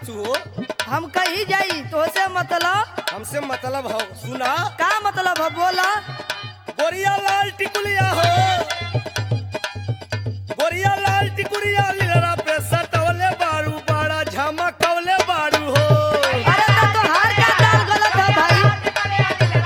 तू हो हम कहीं जाई तो से मतलब हमसे मतलब हो सुना का मतलब है बोला गोरिया लाल टिकुलिया हो गोरिया लाल टिकुलिया लीलरा पे सटवले बारू बाड़ा झमकवले बारू हो अरे तो तोहार का दाल गलत है भाई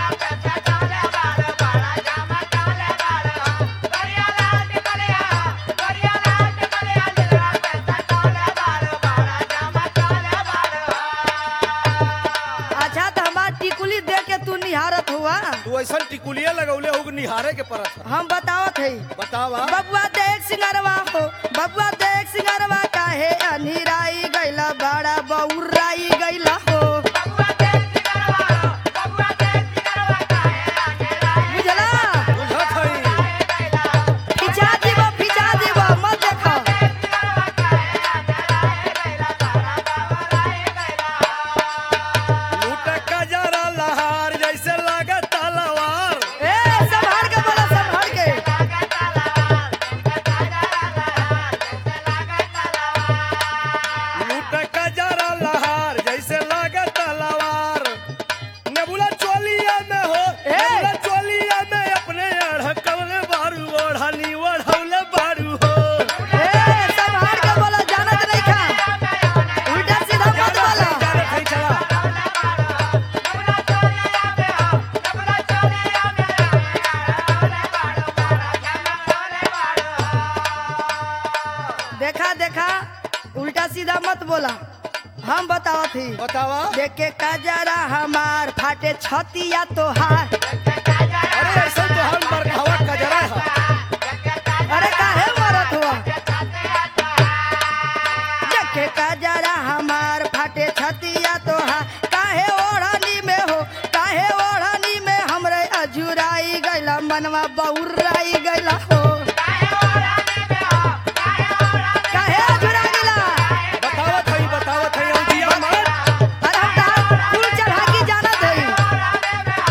अच्छा तो हमार टिकुली देख के तू निहारत हुआ तू ऐसा टिकुलिया लगौले हो कि निहारे के परत है हम बतावत है बतावा बबुआ देख सिंगरवा हो बबुआ देख सिंगरवा काहे अनिराई गैला बड़ा बउराई गैला हो बुझला बुझत हई फिचा दीबो फिचा दीबो मत देखो लूट कजरा लहार जैसे लागत तलवार ए संभाल के बोला संभाल के लूट कजरा लहार जैसे लागत तलवार नेबुला चोलिया में हो ए! नेबुला चोलिया में अपने अढ़कवले बारू ओढ़नी ओढ़ौले बारू हो ए संभाल के बोला जानत नहीं खा उल्टा सीधा मत बोला जानत हई चला देखा देखा उल्टा सीधा मत बोला हम बतावत थी बतावा देखे कजरा हमार फाटे छतिया तोहार अरे ऐसा तो हम बरखावा कजरा है अरे काहे मरत हुआ देखे कजरा हमार फाटे छतिया तोहार काहे ओढ़नी में हो काहे ओढ़नी में हमरे अजुराई गैला मनवा बउराई गैला हो काहे अजुरा गैला बतावत हई बतावत हई औदिया मत अरे हम तहार फूल चढ़ा के जानत हई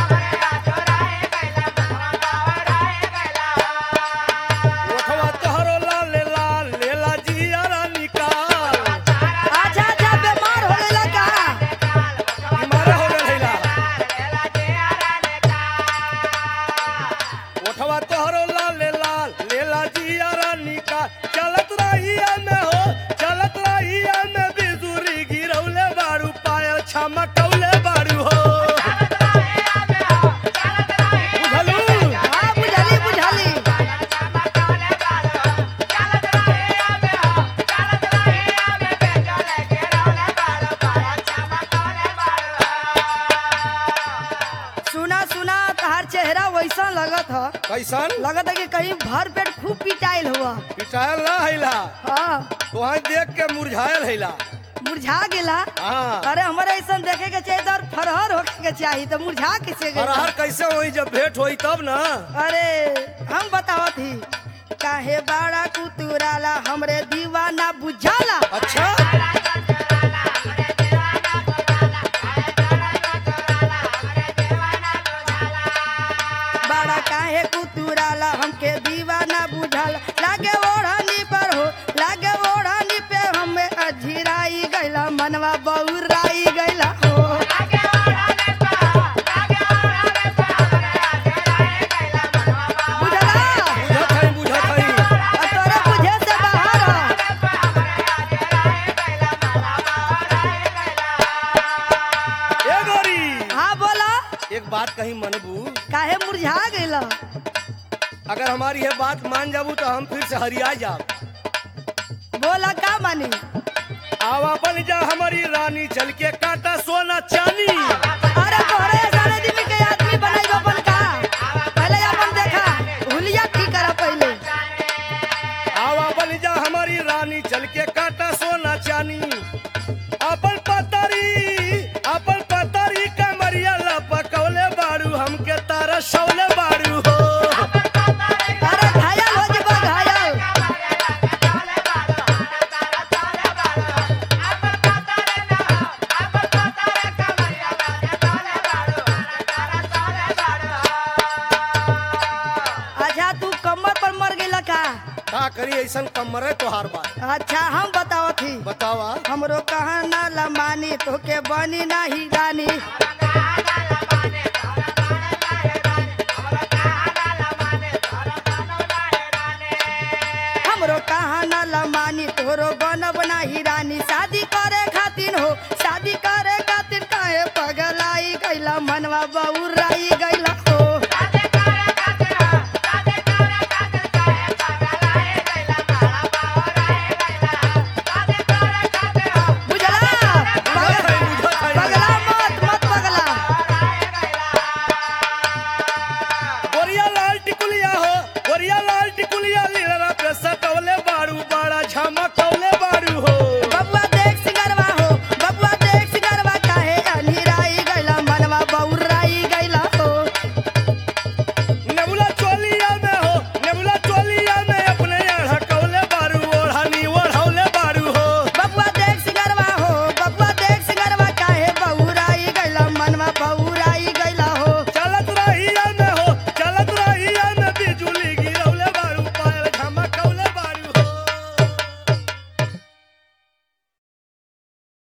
ओठवा तोहरो लाल लाल लेला जियारा निकाल अच्छा अच्छा बीमार हो गइला का बीमार हो गए हैला ओठवा तोहरो लाल लाल लेला जियारा निकाल चलत रहिया में हो चलत रहिया में बिजुरी गिरौले बारू पायल छमकौले बारू हो बुझलू हाँ बुझली बुझली सुना सुना तहार चेहरा वैसा लगत ह कैसन लगत है कि कहीं भर पेट खूब पिटाइल हुआ पिटायल ना हैला हाँ तोहाई देख के मुरझायल हैला मुरझा गेला हाँ अरे हमारे ऐसा देखे के चाहिए तो और फरहर होके के चाहिए तो मुरझा कैसे गेला फरहर कैसे होई जब भेंट होई तब ना अरे हम बतावत ही काहे बाड़ा कुतुराला हमरे दीवाना बुझाला अच्छा बाड़ा काहे कुतुराला हमके दीवाना बुझाला लागे ओढ़नी पर हो लागे ओढ़नी पे हमें अझिराई गैला मनवा बउराई गैला हो बुझला बुझत हई बुझत हई आ तोरे बुझे से बाहर ह। ए गोरी हाँ बोला एक बात कही मनबू काहे मुरझा गइला अगर हमारी ये बात मान जाबू तो हम फिर से हरिया जाब बोला का मानी आवा बन जा हमारी रानी चल के काटा सोना चांदी अरे तोहरे सारे दिन के आदमी बनाई अपन का पहले अपन देखा हुलिया की करा पहले आवा बन जा हमारी रानी चल के काटा सोना चानी अपन पतरी अपन पतरी कमरिया लपकौले बारू हमके तारा शौले बारू हो अरे घायल हो जबा घायल कैसन कमर है तोहार बात अच्छा हम बताओ थी बतावा हमरो कहा ना लमानी तोके बनी नाही रानी हमरो कहा ना लमानी तोरो बनब नाही रानी शादी करे खातिर हो शादी करे खातिर काहे पगलाई गैला मनवा बहुराई गैला